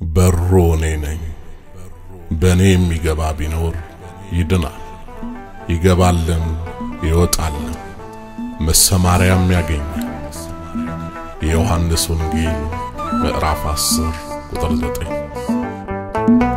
በሩ እኔ ነኝ። በእኔ የሚገባ ቢኖር ይድናል፣ ይገባልም ይወጣልም መሰማሪያም ያገኛል። የዮሐንስ ወንጌል ምዕራፍ 10 ቁጥር 9።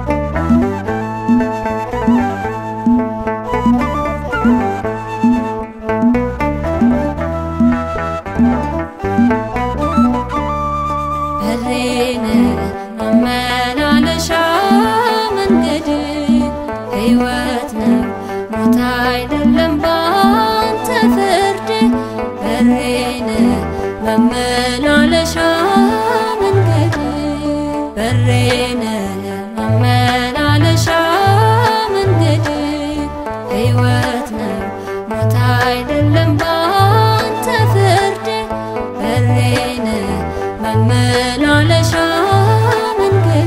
በሬን መመላለሻ መንገድ ሕይወት ነው ሞት አይደለም ባንተ ፍርድ በሬን መመላለሻ መንገድ በሬን መመላለሻ መንገድ ሕይወት ነው ሞት አይደለም ባንተ ፍርድ በሬን መመላለሻ መንገድ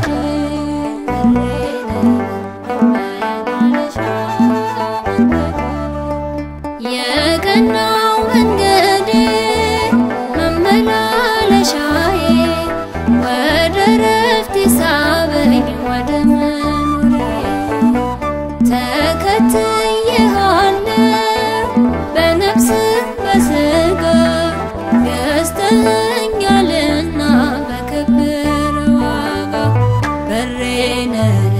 በሬን መመላለሻ መንገድ የቀናው መንገድ መመላለሻዬ ወደ ረፍት ሳበኝ ወደ መኖሪያዬ ተከትዬሃለሁ በነፍስ በሥጋ ገዝተኸኛልና በከበረ ዋጋ በሬን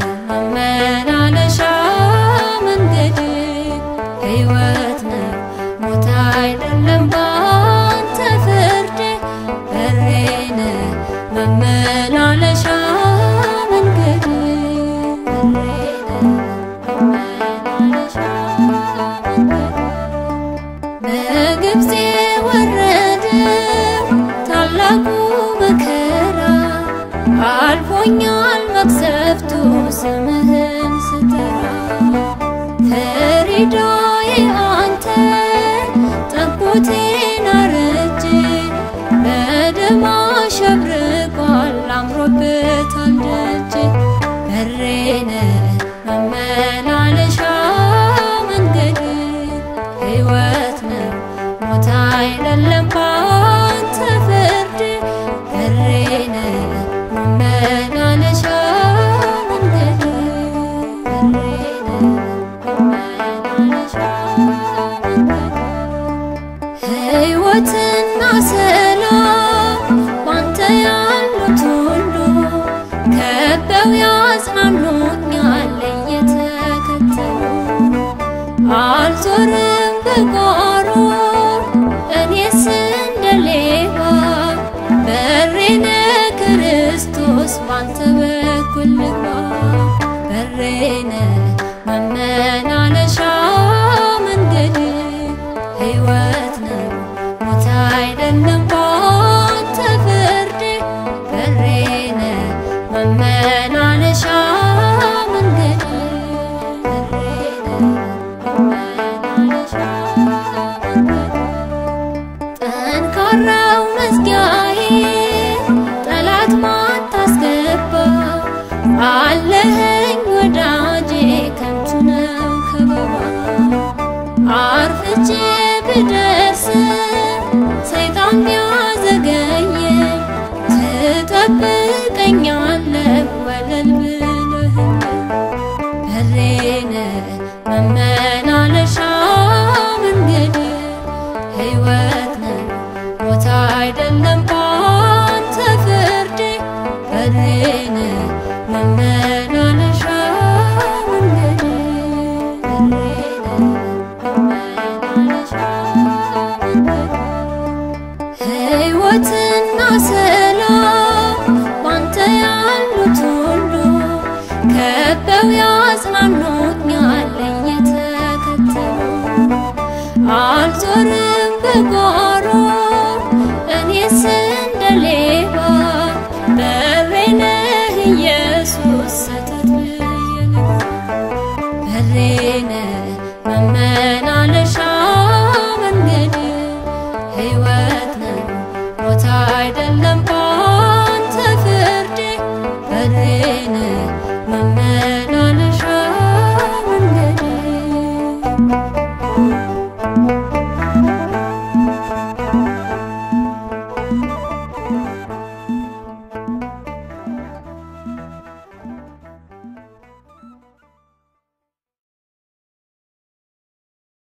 መመላለሻ መንገድ ሕይወት ነው ሞት አይደለም ባንተ ፍርድ በሬን መመላለሻ መንገድ በሬን መመላለሻ መንገድ በግብፅ የወረደው ታላቁ መከራ አልፎኛል መቅሰፍቱ ስምህን ስጠራ ፍሪዳዬ አንተ ጠቦቴን አርጄ በደም አሸብርቋል አምሮበታል ደጄ በሬን መመላለሻ መንገድ ሕይወት ነው ሞት አይደለም ባንተ ፍርድ በሬን መመላለሻ መንገድ በሬን መመላለሻ መንገድ ሕይወትና ሰላም ባንተ ያሉት ሁሉ ከበው ያጽናኑኛል እየተከተሉ አልዞርም በጓሮ እኔስ እንደ ሌባ በሬነ ክርስቶስ ባንተ በኩል ልግባ በሬነ መመላለሻ መንገድ ሕይወት ነው ሞት አይደለም ባንተ ፍርድ በሬነ መመላለሻ መንገድ በሬነ መመላለሻ መንገድ ጠንካራው መዝጊያዬ ጠላት ማታስገባ አለኸኝ ወዳጄ ከንቱ ነው ከበባ አርፍጄ ብደርስ ሰይጣን ቢያዘገየኝ ትጠብቀኛለህ ወለል ብለህኝ በሬን መመላለሻ መንገድ ሕይወት ነው ሞት አይደለም ባንተ ፍርድ በሬን መመላለሻ መንገድ በሬን መመላለሻ መንገድ ሕይወትና ሰላም ባንተ ያሉት ሁሉ ከበው ያጽናኑኛል እየተከተሉ አልዞርም በጓሮ እኔስ እንደ ሌባ በሬነህ ኢየሱስ ሰተት ብዬ ልግባ በሬነህ